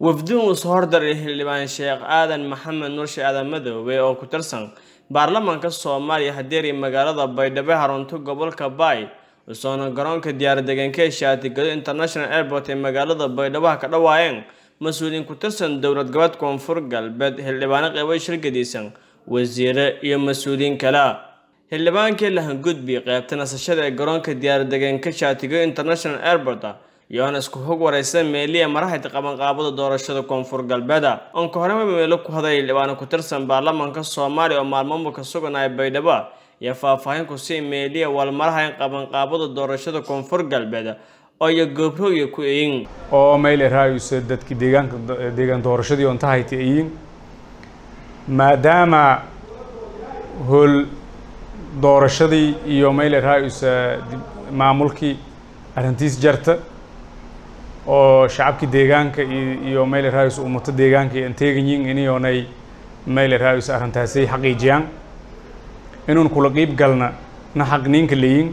wafduun uu soo hordaray xildhibaan sheekh aadan maxamed nurshe aadan madoobe oo ku tirsan baarlamaanka soomaaliya hadeeri magaalada baydhabo harunta gobolka baay usoona garoonka diyaaradegaanka ee shaatigado international airport ee magaalada baydhabo ha ka dhawaayeen mas-uuliyiin ku tirsan dowlad gobood koonfur galbeed xildhibaano qeybo shirgadiisan wasiire iyo mas-uuliyiin kale xildhibaankii lahangudbi qeybta nasashada ee garoonka diyaaradegaanka shaatigo international airport iyoona isku hog wareysa meeliya maraxid qabanqaabada doorashada koonfur galbeeda onka horema meelo ku haday xildhibaano ku tirsan baarlamaanka soomaaliya oo maalmamuka suganaya baydhabo iyo faahfaahin ku sii meeliya walmaraha in qabanqaabada doorashada koonfur galbeed oo iyo goobroogya ku eyin oo mayl raayuse dadki deegaanka deegaan doorashadii on tahayta eyin maadaama hool doorashadii iyo mayl raayuse maamulkii arrintiis jarta oo shacabkii deegaanka iyo mayl raayus ummato deegaanka iyo anteeganyin inionay mayl raayus arrintaasay xaqiijiyaan inuun kula qiib galna na xaq ninka leeyin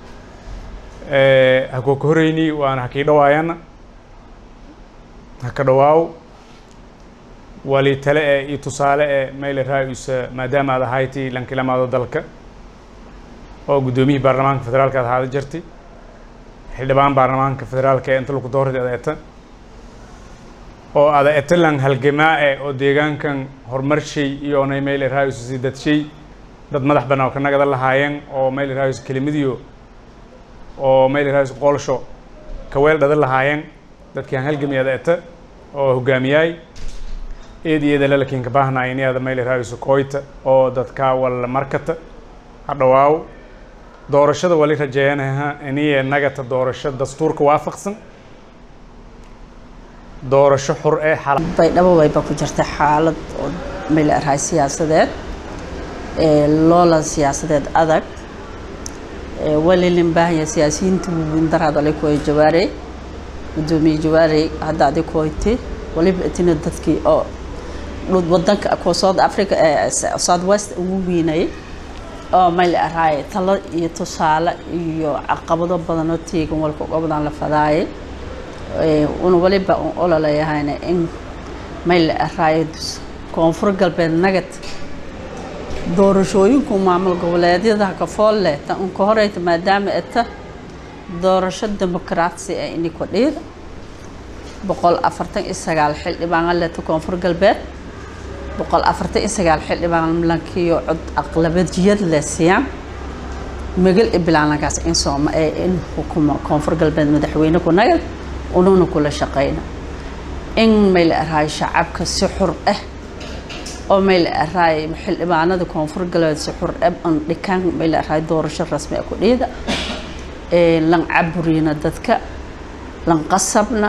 ha koo ka horeyni waana hakii dhawaayana haka dhawaaw wali tale e iyo tusaale e mayl raayus maadaama aad ahayti lankilamaado dalka oo guddoomiyihii baarlamaanka federaalka aad ahaada jirtay xildhibaan baarlamaanka federaalka ee inta lagu doortay ada eta oo ada etalan halgamaa e oo deegaankan horumarshay iyo onay mayl raayus si dadshay dad madax banaa oo ka nagada lahaayeen oo mayl raayus kelimadiyo oo mayl raayus qoolsho kaweel dhada lahaayeen dadkii aan halgami ada eta oo hogaamiyaay eed iyo eedala lakiin ka baahnay ini ada mayl raayus koyta oo dadka wal markata ha dhawaaw doorashada wali rajeeyanaha iniye nagata doorasho dastuurka waafaqsan doorasho xur ee baydhabo wayba ku jirta xaalad oo mayl arahay siyaasadeed loolan siyaasadeed adag walilin baahanya siyaasiyiinta windaraad ali kuway jawaarey gudoomiye jawaarey hadda adi kuwayti waliba itina dadkii oo wadanka kuwa south africa south west ugu wiinayay oo mayl araay talo iyo tusaale iyo caqabado badan oo teegan walka gobodan la fadaayay una waliba un ololeyahayna in mayl araay koonfur galbeed nagad doorashooyinku maamul goboleedyada kafool leh ta unka horeyta maadaama eta doorasho dimuqraatsi ee ini kudhiida boqol afartan iyo sagaal xildhibaan leta koonfur galbeed boqol afartan iyo sagaal xildhibaan lankiyo cod aqlabadiyad le siiyaan magal ibilaanagaas in sooma ee in xukumo koonfur galbeed madaxweyne ku nagal ununa kula shaqeyna in mayl araay shacabka si xur ah oo mayl araay xildhibaanada koonfur galbeed si xur ah an dhikaan mayl araay doorasho rasmi ah ku dhiida lan caburiina dadka lan qasabna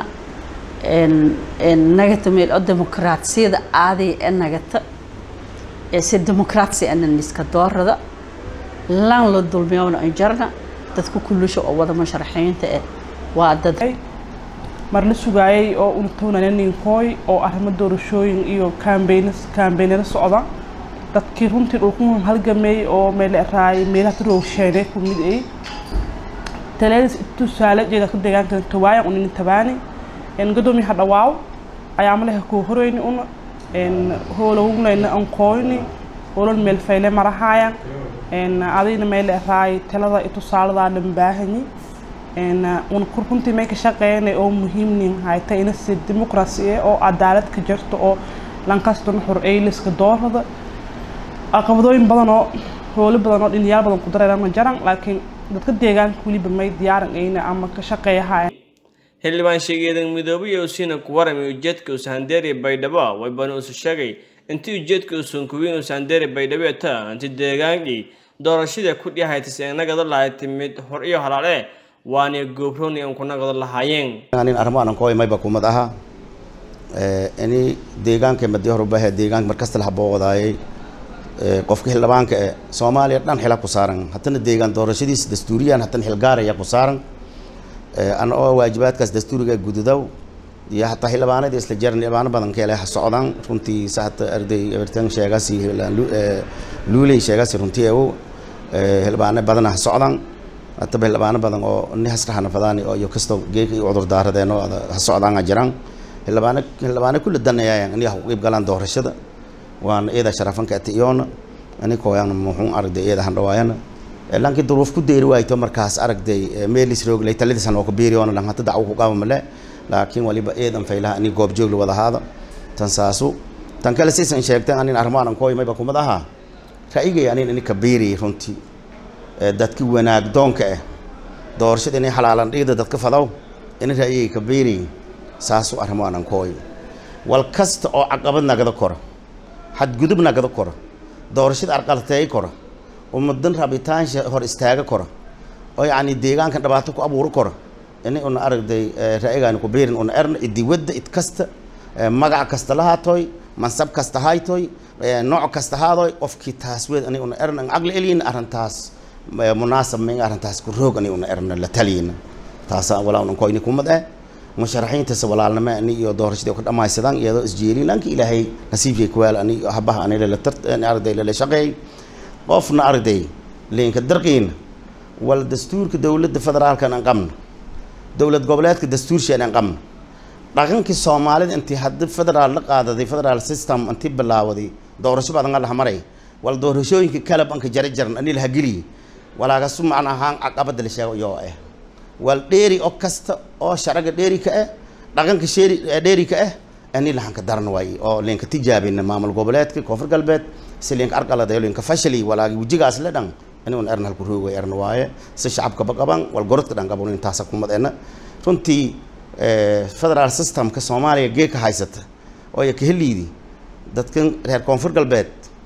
nagata meel oo dimuqraatsiyada aaday ee nagata si dimuqraatsi anan iska doorada lan la dulmiyowna an jarna dadka kullusha oo wada musharaxiinta eh waa dad mar la sugaayay oo unatoonana ninkooy oo arrimo doorashooyin iyo kaambeyn kaambeynada socda dadkii runtii dhulku halgameeyey oo meel raay meelaha tarowsheenay ku mid ay taleedis tusaale jeeda ka deegaanka tawaaya unin tabaani en gadoomiyaha dhawaaw ayaa malaha kuu horeyni una en hoolowgnayna an kooyni hoolon meel fayle marahaaya en adayna meel raay talada iyo tusaaladaa dhan baahanyi en una runtii may ka shaqeynay oo muhiimnin hayta ina si dimuqrasi eh oo cadaalad ka jirto oo lankastuna xur ayliska doorada caqabadooyin badan oo hoolo badan oo dhiniyaal badan ku dareerama jaran laakiin dadka deegaanka weliba may diyaaran ayna ama ka shaqeeyahaaya xildhibaan sheegeedan midoobe iyo usiina ku waramay ujeedka usahandeeri baydhabo waybana usu sheegay intii ujeedka usunkuwiin usahandeeri baydhabo ta inti deegaankii doorashada ku dhihaytis ee nagada lahay timid hor iyo halaale waana goobrooni an ku nagada lahaayeen nin arrimo aanan kooy mayba kumad aha ini deegaanka madi horubahe deegaanka markasta la habooqdaayay qofka xildhibaanka ee soomaaliya dhan xila ku saaran haddana deegaan doorashadiisa dastuuriyan haddana xilgaaraya ku saaran ana oo waajibaadkaas dastuuriga gududow iyo hataa xildhibaanadii isla jaran xildhibaano badan keele ha socdaan runtii sahata arday everton sheegasi luuley sheegasi runtii ew xildhibaano badana ha socdaan hataba xildhibaano badan oo ni hasraxana fadaani oo iyo kastoo geeka iyo cudur daaradeen oo ha socdaan ha jiraan xildhibaano xildhibaano kulli danayaayan aniga ku qeyb galaan doorashada waan iyada sharafanka atiyoona ani kooyan muxuu aragday iyada handhawaayana laakiin duruuf ku deeri waayto markaas aragday meelis rooglay taladiisan oo ku biiriyoona lan hata dacwo ku qaba male laakiin waliba eedan faylaha ani goob joog la wada haada tan saasu tan kale siisan sheegteen anin armaanan kooy mayba kumad ahaa ra'yigay anin ini ka biiri runtii dadki wanaag doonka ah doorashada inay xalaalan dhigda dadka fadaw ini ra'yigay ka biiri saasu armaanan kooy wal kasta oo caqabad nagada kora xadgudub nagada kora doorashada arqalteey kora ummadan rabitaansha hor istaaga kora oo yacni deegaankan dhibaato ku abuuri kora ini una aragday ra'yigaani ku biirin una erna idiwadda id kasta magac kasta lahaatoy mansab kasta haytoy nooc kasta haadoy qofkii taas weed ani una erna caqli eliyina arrintaas munaasab ma arrintaas ku roog ani una erna la taliyina taasa walaa unan koyni kumad eh musharaxiintaas walaalnimo ani iyo doorashadii ka dhamaysadaan iyadoo isjeelin lanki ilaahay nasiibkay kuwaal ani habaha ani lala tar arday lala shaqeey qofna arday leenka darqiina wal dastuurka dowladda federaalkan aan qabno dowlad goboleedka dastuurshaan aan qabno dhaqankii soomaalida intii haddi federaal la qaadaday federal system intii bilaawaday doorasho badan laha maray wal doorashooyinka kala banka jara jaran ani laha geliye walaagasu macna ahaan caqabada la sheego yoo ah wal dheeri oo kasta oo sharaga dheeri ka ah dhaqanka sheeri dheeri ka ah ani lahan ka daran waaye oo leenka tijaabina maamul goboleedka koonfur galbeed si leenka arqalada leenka fashali walaagi wajigaas la dhan ani un erna halku roogay erna waaye si shacabka ba qaban wal gorodka dhan qaban intaasa kumadeena runtii federal systemka soomaaliya geeka haysata oo ya kaheliidi dadkan reer koonfur galbeed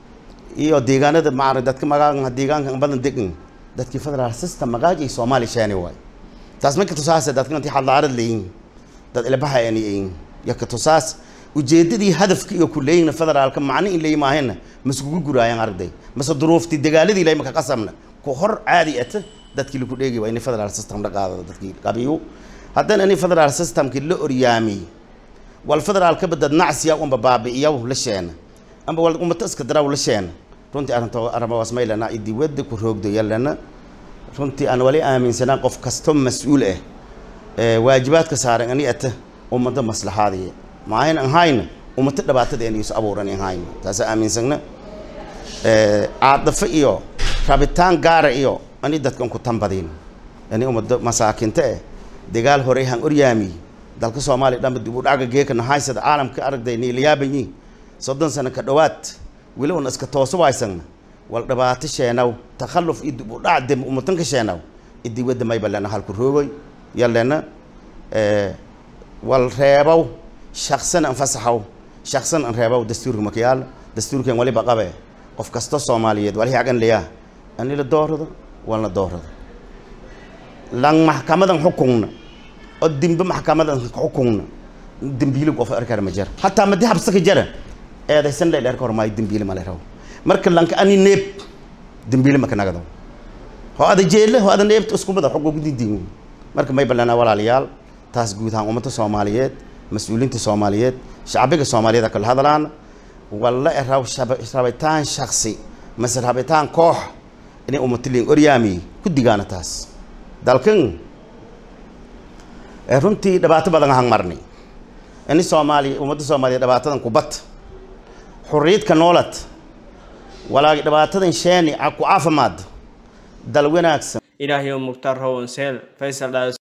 iyo deegaanada maara dadka magaa deegaanka badan degan dadkii federal system magaajay soomaaliya sheeni waay taas marka tusaase dadkan intii xadlaarad leeyin dad ilbaha ani ayin yaka tusaas ujeedadii hadafka iyo ku leeyin federaalka macni in leeyi maahayna maskugu guraayaan arday mase duruuftii dagaaladii lay maka qasamna ku hor caadi ata dadkii lagu dheegi waa in federal system la qaado dadkii qabiyo haddana ini federal systemkii la oryaamiyey wal federaalka badad nacsiya unba baabi'iyaw la sheena amba wal ummata iska daraw la sheena runtii arrinta arrimahaas maylana idii wadda ku roogdo yallana runtii aan wali aaminsanaa qof kasto mas-uul ah waajibaadka saaran ani ata ummada maslaxaadiya maahayn an hayna ummata dhibaatada aan isu abuuran an hayna taasa aaminsagna caadafo iyo rabitaan gaara iyo ani dadkan ku tanbadin ani ummada masaakinta eh dagaal horey han oryaami dalka soomaaliya dhanba dib u dhaca geeka nahaysada caalamka aragday niilayaabanyi soddon sano ka dhowaad weli una iska tooso waysagna wal dhibaato sheenaw takhalluf iyo dib u dhac dem ummatanka sheenaw idii wadda mayba lena halku roogoy yallena wal reebow shaqsan an fasaxow shaqsan an reebow dastuurka makayaal dastuurkan waliba qabe qof kasta soomaaliyeed walihi agan leyaa ani la doorado walna doorado lan maxkamadan xukunna oo dimbe maxkamadan xukunna dembiile qof arkar ma jira hataa madi habsaka jara eedaysan la dheer kormaayo dembiile ma leraw marka lanka ani neeb dembiile maka nagado ho ada jeelle ho ada neebta isku mada xog ugu didiin marka may ballanaa walaalayaal taas guud ahaan ummadda soomaaliyeed mas-uuliinta soomaaliyeed shacbiga soomaaliyeed kala hadlaan walla eraw rabitaan shaksi mase rabitaan koox inay ummatiliin oryaami ku digaana taas dalkan runtii dhibaato badan ahaan marnay ini soomaaliya ummadda soomaaliya dhibaatadan kubad xurriyadka noolad walaagi dhibaatadan sheeni ku caafimaad dal wanaagsan ilaahiyo mukhtaar rowan seel faysal dhaas